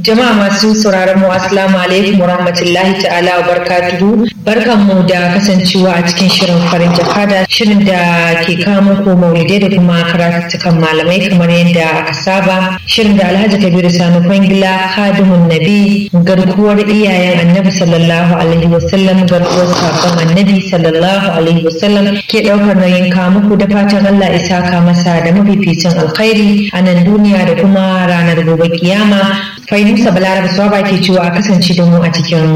Jama'a masu sauraron mu assalamu alaikum warahmatullahi ta'ala wa barakatuhu. Barkan mu da kasancewa a cikin shirin farin jakada shirin da ke kawo muku maulidai da kuma karatukan malamai kamar yadda aka saba. Shirin da Alhaji Kabiru Sani Kwangila Khadimun Nabi garkuwar iyayen Annabi sallallahu alaihi wasallam garkuwar sakon Annabi sallallahu alaihi wasallam ke daukar nauyin kawo muku da fatan Allah isa ka masa da mafificin alkhairi a nan duniya da kuma ranar gobe kiyama. Fainusa Balaraba Swaba ke cewa a kasance da mu a cikin